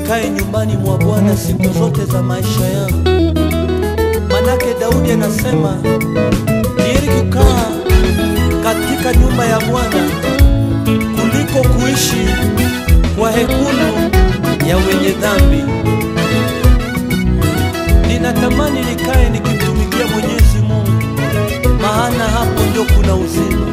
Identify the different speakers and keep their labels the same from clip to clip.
Speaker 1: nikae nyumbani mwa Bwana siku zote za maisha yangu. Manake Daudi anasema ni heri kukaa katika nyumba ya Bwana kuliko kuishi kwa hekulu ya wenye dhambi. Ninatamani nikae nikimtumikia Mwenyezi Mungu, maana hapo ndio kuna uzima.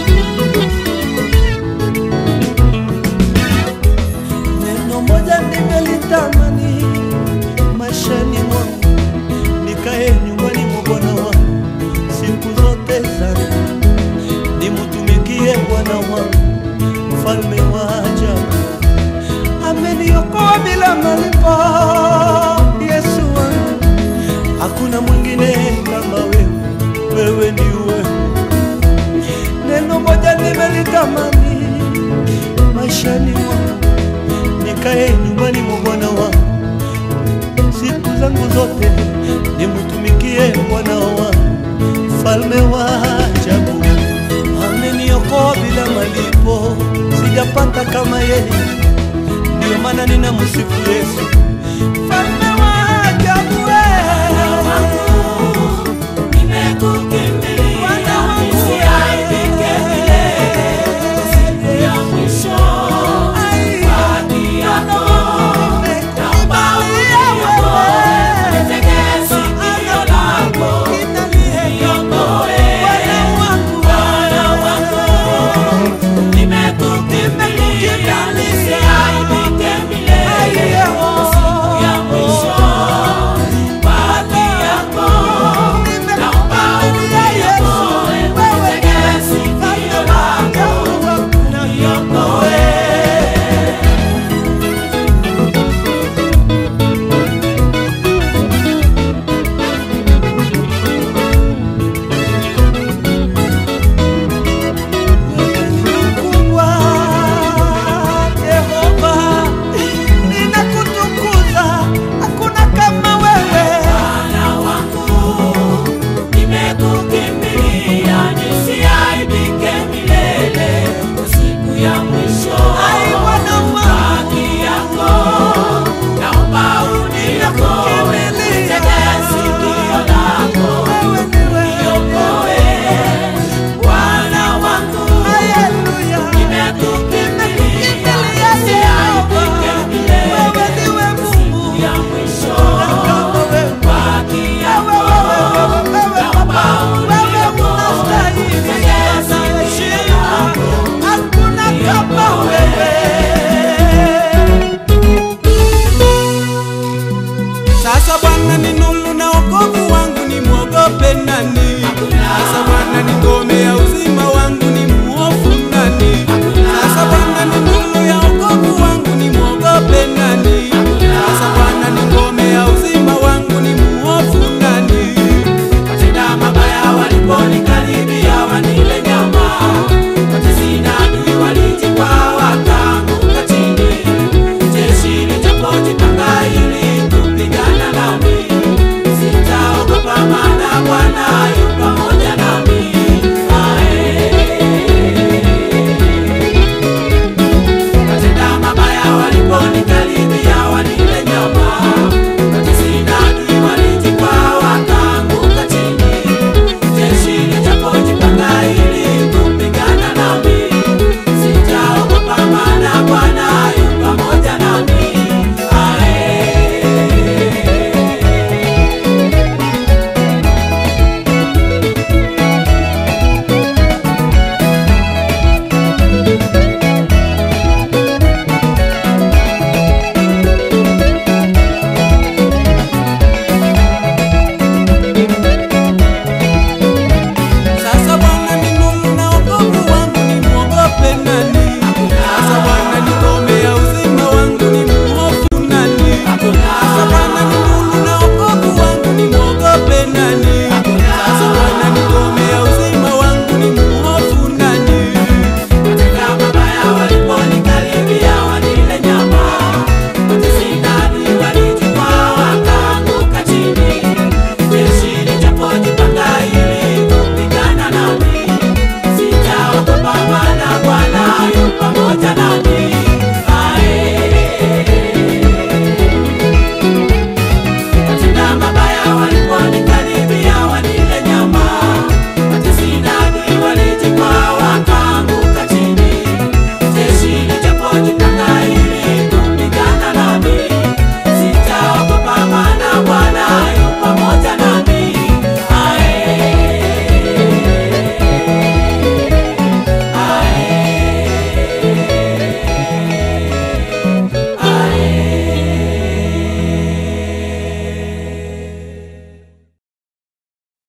Speaker 1: Neno moja nimelitamani maishani mwangu, nikae nyumbani mwa Bwana wangu siku zote zangu, nimtumikie Bwana wangu, mfalme wa ajabu. Ameniokoa bila malipo, Yesu wangu, hakuna mwingine kama wewe, wewe ni wewe. Neno moja nimelitamani maishani mwangu nikae nyumbani mwa Bwana wangu siku zangu zote, nimtumikie Bwana wangu, mfalme wa ajabu. Ameniokoa bila malipo, sijapata kama yeye, ndio maana ninamsifu yeye.